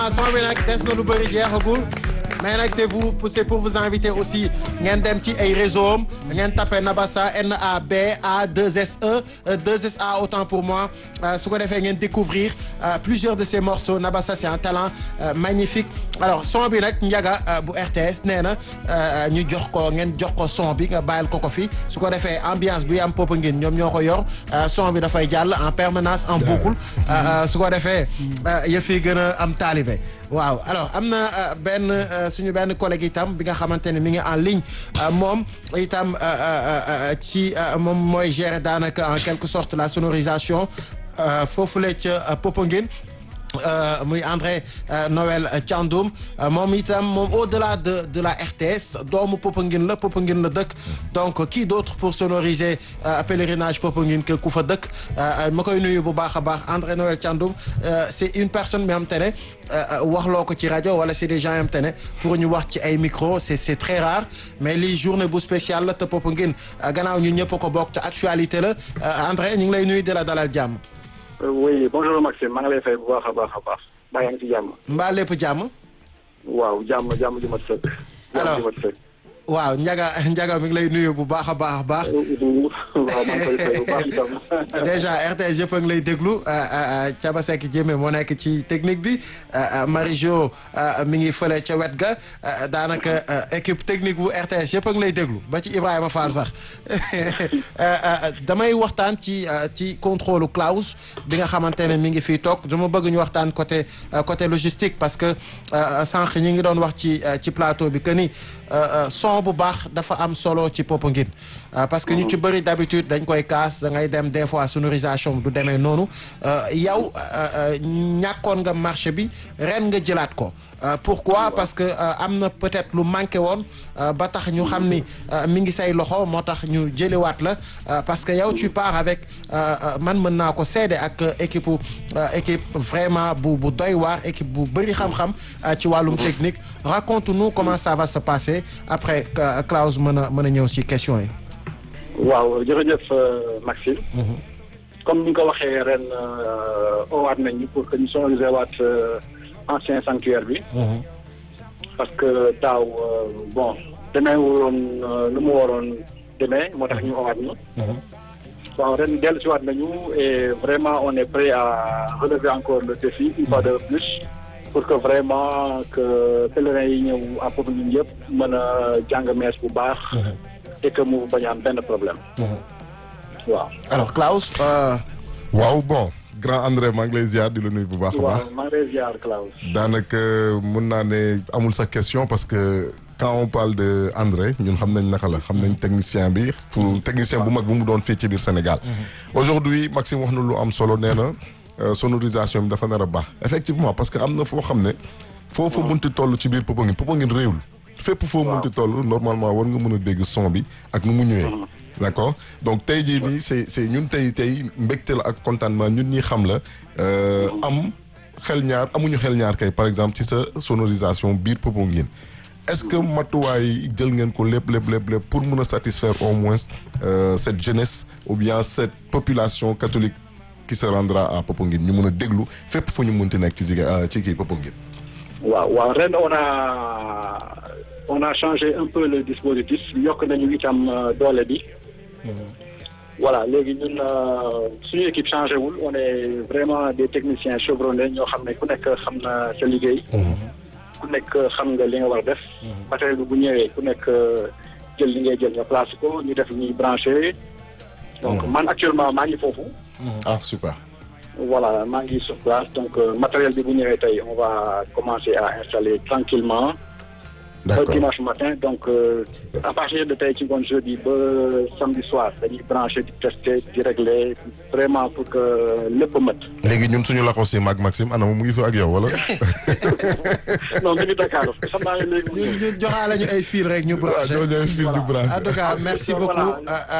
son bi nag des na lu bëri jeexagul mais nag c'est vous c'est pour vous inviter aussi ngeen dem ci ay réseau am ngeen tapé Nabassa N A B A 2 S E 2 S A autant pour moi su ko defee ngeen découvrir plusieurs de ces morceaux Nabassa c'est un talent magnifique alors son bi nag Ndiaga bu RTS nee na ñu jox ko ngeen jox ko son bi nga bàyyil ko ko fi su ko defee ambiance bi am Popenguine ñoom ñoo ko yor son bi dafay jàll en permanence en boucle su ko defee yëf yi gën a am taalibe waaw alors am na benn suñu benn collègue itam bi nga xamante ne mi ngi en ligne moom itam ci moom mooy gérer daanaka en quelque sorte la sonorisation foofule ca Popenguine muy André Noël Thiandoum moom itam moom au-delà de de la RTS doomu Popenguine la Popenguine la dëkk donc qui d'autre pour sonoriser pèlerinage Popenguine que ku fa dëkk ma koy nuyu bu baax a baax André Noël Thiandoum c'est une personne mi am te ne waxloo ko ci rajo wala c'est des gens yam te ne pour ñu wax ci ay micro c'est c'est très rare mais lii journée bu spéciale la te Popenguine gannaaw ñu ñëpp ko bokk te actualité la André ñu ngi lay nuyu di la dalal jàmm oui bonjour Maxime maa ngi lay fay bu baax a baax a baax mbaa yaa ngi ci jàmm. mbaa lépp jàmm. waaw jàmm jàmm ji mat sëkk. alors jàmm ji mat sëkk. waaw Ndiaga Ndiaga mi ngi lay nuyu bu baax a baax a baax. waaw maa ngi koy fay bu baax itam. déjà RTS yëpp a ngi lay déglu Thiaba Seck Diémé moo nekk ci technique bi Marie-Jo mi ngi fële ca wet ga daanaka équipe technique bu RTS yëpp a ngi lay déglu ba ci Ibrahima Fall sax damay waxtaan ci ci contrôle Klaus bi nga xamante ne mi ngi fii toog dama bëgg ñu waxtaan côté côté logistique parce que sànq ñi ngi doon wax ci ci plateau bi que ni son bu baax dafa am solo ci Popenguine parce que ñu ci bëri d'habitude dañ koy kaas da ngay dem des fois sonorisation du demee noonu yow ñàkkoon nga marché bi ren nga jëlaat ko pourquoi parce que am na peut-être lu manqué woon ba tax ñu xam ni mi ngi say loxo moo tax ñu jëliwaat la parce que yow tu pars avec man mën naa ko seede ak équipe équipe vraiment bu bu doy waar équipe bu bëri xam-xam ci wàllum technique raconte-nous comment ça va se passer après Klaus mën a mën a ñëw ci question yi waaw jërëjëf Maxime. comme ni nga ko waxee ren owaat nañu pour que ñu sonoriser waat ancien sanctuaire bi. parce que daaw bon demee wuloon lu mu waroon demee moo tax ñu owaat ñu. bon ren dellu si waat nañu et vraiment on est prêt à relever encore le défi une fois de plus. pour que vraiment que pèlerins yi ñëw à Popenguine yëpp mën a jàng mees bu baax. et que mu bañ a am benn problème. waaw. alors Klaus. waaw bon grand André maa ngi lay ziar di la nuyu bu baax a baax. waaw maa ngi lay ziar Klaus. daanaka mun naa ne amul sa question parce que quand on parle de André ñun xam nañ naka la xam nañ technicien bi. pour technicien bu mag bu mu doon fii ci biir Sénégal. aujourd'hui Maxime wax na lu am solo nee na sonorisation bi dafa nar a baax effectivement parce que am na foo xam ne. foofu munti toll ci biir Popenguine Popenguine réewul. fépp foo munti toll normalement war nga mën a dégg son bi ak nu mu ñëwee. d'accord donc tey jii nii c'est c'est ñun tey tey mbégte la ak contentement ñun ñi xam la am xel ñaar amuñu xel ñaar kay par exemple ci sa sonorisation biir Popenguine est-ce que matuwaay jël ngeen ko lépp lépp lépp lépp pour mën a satisfaire au moins cette jeunesse ou bien cette population catholique qui se rendra à Popenguine ñu mën a déglu fépp fu ñu munti nekk ci Ziga ci kii Popenguine waaw waaw ren on a on a changé un peu le dispositif yokk nañu itam doole bi. voilà léegi ñun suñu équipe changé wul on est vraiment des techniciens chevronnés ñoo xam ne ku nekk xam na sa liggéey. ku nekk xam nga li nga war def. matériel bi bu ñëwee ku nekk jël li ngay jël nga place ko ñu def ñuy branché. donc man actuellement maa ngi foofu. ah super. voilà maa ngi sur place donc matériel bi bu ñëwee tey on va commencer à installer tranquillement d'accord ba dimanche matin donc à partir de tey ci ngoon jeudi ba samedi soir dañuy brancher di tester di régler vraiment pour que lépp mat. léegi ñun suñu la ko si mag Maxime ana mu ngi fi ak yow wala. non mi ngi Dakar xam naa ne léegi. ñu joxaale ñu ay fil rek ñu branché. waaw ñoo ñooy fil du branché. en tout cas merci beaucoup.